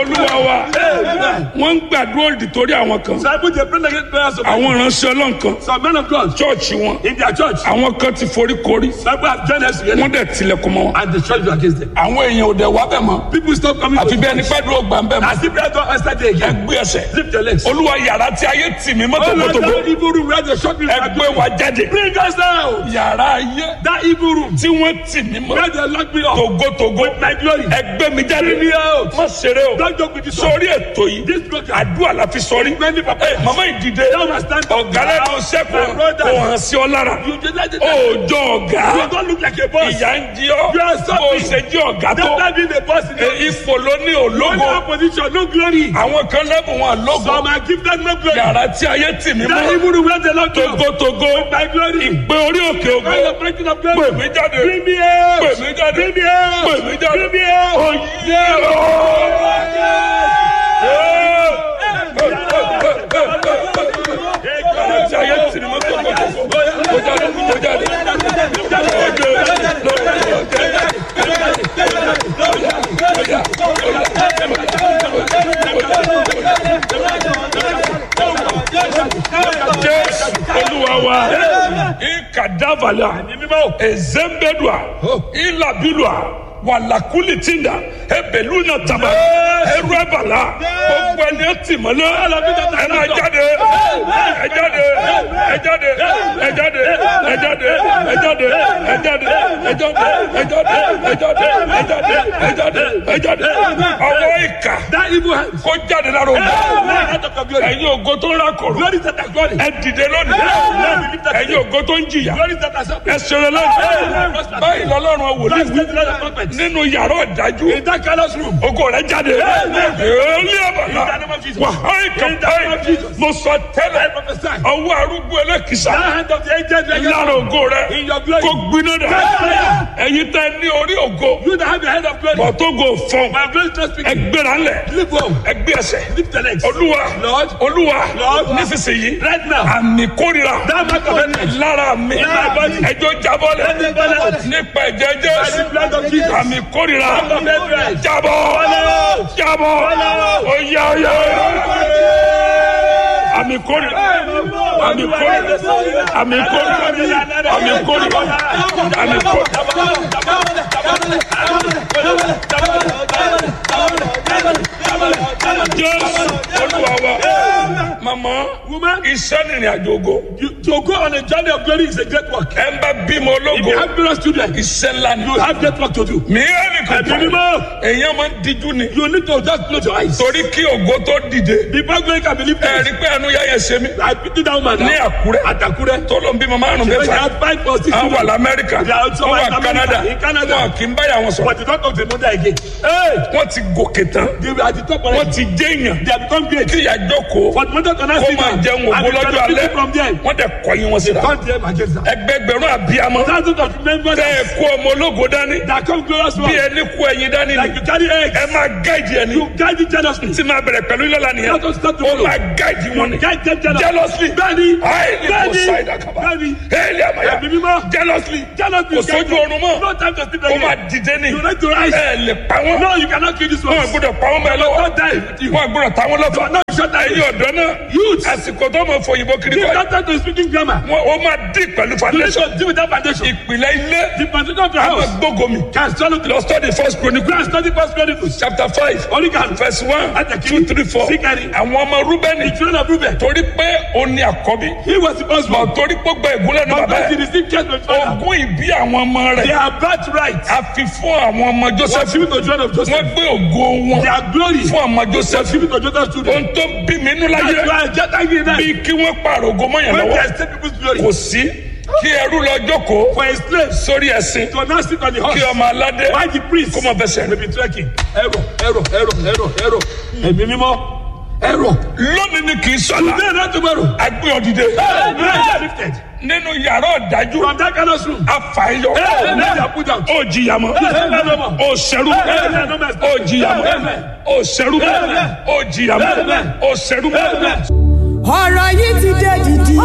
olúwa wa wọ́n ń gbàdúrà òdì torí àwọn kan Some people they pray against prayers of àwọn ìránṣẹ́ ọlọ́run kan some men of God chọ́ọ̀chì wọn in their church. àwọn kan ti forí korí Some people have joined us together wọ́n dẹ̀ tilẹ̀kùn mọ́ wọn. and the church is against them. àwọn èèyàn ò dẹ̀ wá bẹ̀ mọ́ People stop coming àfi to bẹ́ẹ̀ ni gbàdúrà ògbà ń bẹ̀ mọ́ As if prayer don't answer day again. ẹgbẹ́ ẹsẹ̀ Lift your legs. olúwa yàrá tí ayé tì mí Oh Lord, mọ́tòmọ́tòmọ́ that evil room where they shot me. ẹgbẹ́ wa jáde Bring us out. yàrá ayé That evil room tí wọ́n tì mí mọ́ where they lock me up. togotogo My glory. ẹgbẹ́ mi jáde Bring me out. má ṣeré o Don't joke with this one. sórí ètò yìí This program. àdúrà la fi sọrí Many papa. ẹ màmá ìdìde Now I stand up. ọ̀gá lẹ́nu sẹ́kù My brother. kò hàn sí ọ lára You just let it òòjọ́ ọ̀gá You don't look like a boss. ìyá ń jí ọ You are bó suffering. ṣe jí ọ̀gá tó Don't let being a boss in ẹ, your ipò ló ní Only òlógo opposition, no glory. àwọn kan lẹ́bùn wọn lógo Some are gifted, no glory. yàrá tí ayé tì mí That mọ́ evil room where they lock me up. togotogo My glory. ìpè orí òkè ògo Where the breaking of glory. pè mí jáde Bring me out. pè mí jáde Bring me out. pè mí jáde Bring me out. oyè yàrá tí ayé tì mí mọ́ togotogo kó jáde kó jáde jésù olúwa wa ikadavala ezembedua ilabilua walakuli tinda ebeluna taba eruebala gbogbo ẹni ẹtì mọ́lẹ̀ ẹ máa jáde ẹ jáde ẹ jáde ẹ jáde ẹ jáde ẹ jáde ẹ jáde ẹ jáde ẹ jáde ẹ jáde ẹ jáde ẹ jáde ẹ jáde ọwọ́ ìkà That evil hand. kó jáde lára òun Now out of your glory. ẹ̀yin ògo tó ń rákòrò Glory that are glory. ẹ dìde lónìí ẹ̀yin ògo tó ń jìyà Glory that are suffering. ẹ ṣẹlẹ̀ lónìí báyìí lọ́lọ́run wòlíì Bless wí the Lord of prophets. nínú yàrá ọ̀dájú In that callous room. ògo rẹ jáde èlé àbàlà In the name of Jesus. wàhálì In the name of kàpáì Jesus. mo sọ I tẹ́lẹ̀ prophesy. ọwọ́ arúgbó ẹlẹ́kìsà That hand of the angels against lára you. ògo rẹ In your glory. kó gbiná dà Fire. ẹ̀yin tẹ́ ní orí ògo You that have your head of glory. bọ̀tógo fọ́n My glory is not speaking. ẹgbẹ́ra ńlẹ̀ Lift home. ẹgbẹ́ ẹsẹ̀ Lift the legs. olúwa Lord. olúwa Lord. nísinsìnyí Right now. àmì kórìíra That mark of enemy. lára mi my body. ẹjọ́ jábọ́lẹ̀ Let it fall out. nípa ẹ̀jẹ̀ By the jésù blood of Jesus. àmì kórìíra Mark of enemy. jábọ́ out. jábọ́ out. oyá oyá àmì kórìíra àmì kórìíra àmì kórìíra àmì kórìíra àmì kórìíra jésù olúwa wa mama Woman. iṣẹ́ nìrìn àjò ògo You, to go on a journey of glory is a great work. ẹ ń bá bímọ If ológo you have glorious children, iṣẹ́ ńlá ni you have great work to do. mìíràn nìkan Ẹ̀mí mímọ́. èèyàn máa ń díjú ni You need to just close your eyes. torí kí ògo tó dìde Before glory can believe ẹ this. rí pé ẹnu yáyẹ ṣe mí I pity that woman ní now. àkúrẹ́ At Akure. tó ló ń bímọ márùn She mẹ́fà had five or six àwọn wà children. lamẹ́ríkà They are also wọ́n wà in America, canada in Canada. wọn kì í báyà wọn sọ̀rọ̀ But the talk of the mother again. Hey! wọ́n ti gòkè tán They were at the top wọ́n already. ti jẹ́ èèyàn They have become great. kí ìyá jókòó But mother cannot kó see máa them. jẹun And ògo they lọ́jọ́ cannot alẹ́ from them. wọ́n dẹ̀ kọ̀yìn wọn síra Turn them against them. ẹgbẹgbẹ̀rún àbíamọ Thousands of members tẹ́ ẹ kó ọmọ ológo dání that come glorious bí one. ẹni kó ẹyin dání Like ni you carry eggs. ẹ máa gáìdì ẹni You guide it jealously. tí máa bẹ̀rẹ̀ pẹ̀lú ilé lánìyàn Let us start to ó follow. máa gáìdì wọn ni Guide them jealously. jealously Bẹ́ẹ̀ni. highly Bẹ́ẹ̀ni. poseidon kaba Bẹ́ẹ̀ni. hẹ́ẹ̀lì àmàyà Ẹ̀mí mímọ́. jealously Jealously. kò sójú oorun mọ́ No time to sleep ó máa again. dìde ní You need to rise. ẹ lè pa wọn No, you cannot kill this one. wọn gbọ́dọ̀ pa wọn bẹ́ẹ̀ lọ́wọ́ Don't die with you. wọn gbọ́dọ̀ ta wọn lọ́fà No, shut down. ẹ̀yin ọ̀dọ́ náà Youth. àsìkò tó mọ fòyìnbó kiri Give kọ́ that time to speaking grammar. wọn ó máa dín pẹ̀lú You need foundation to deal with that foundation. ìpìlẹ̀ ilé The foundation of the àwọn house gbógo mi can swallow the lọ study first Go chronicle and study first Chronicles. chapter five Only can verse one Àtẹ̀kí. two three four Síkẹ̀rì. àwọn ọmọ rúbẹ́nì the children of Reuben. torí pé ó ní àkọ́bí He was the first one. bọ̀ torí pé ó gba ìgúnlẹ̀ ní But bàbá because he ẹ̀ received care from his father, ogún ìbí àwọn ọmọ they rẹ̀ are birthright. a fi fún àwọn ọmọ Was joseph given to children of wọ́n Joseph. gbé ògo wọn Their glory fún ọmọ was joseph given to Joseph's children. ohun tó bí mi nínú That's láyé why just angry now. bí kí wọ́n pààrọ̀ ògo mọ́yàn When lọ́wọ́ they take people's glory kò sí kí ẹrú lọ jókòó for a slave sórí ẹṣin to now sit on the kí horse. ọmọ aládé Why the priest kó mọ fẹsẹ̀ may be trekking? Error, error, error, error, error. Ẹ̀mí mímọ́. Error. lónìí ni kì í sọ̀la Today not tomorrow. agbé ọ̀dìdẹ Hey, man, lifted. nínú yàrá ọ̀dájú From that kind of room. afàyọ Hey, man, they are put down. ó jìyà mọ́ Hey, man, no more. ó ṣẹrú mọ́ ó jìyà mọ́ ó ṣẹrú mọ́ ó jìyà mọ́ ó ṣẹrú mọ́. ọ̀rọ̀ yìí ti dé dìdì.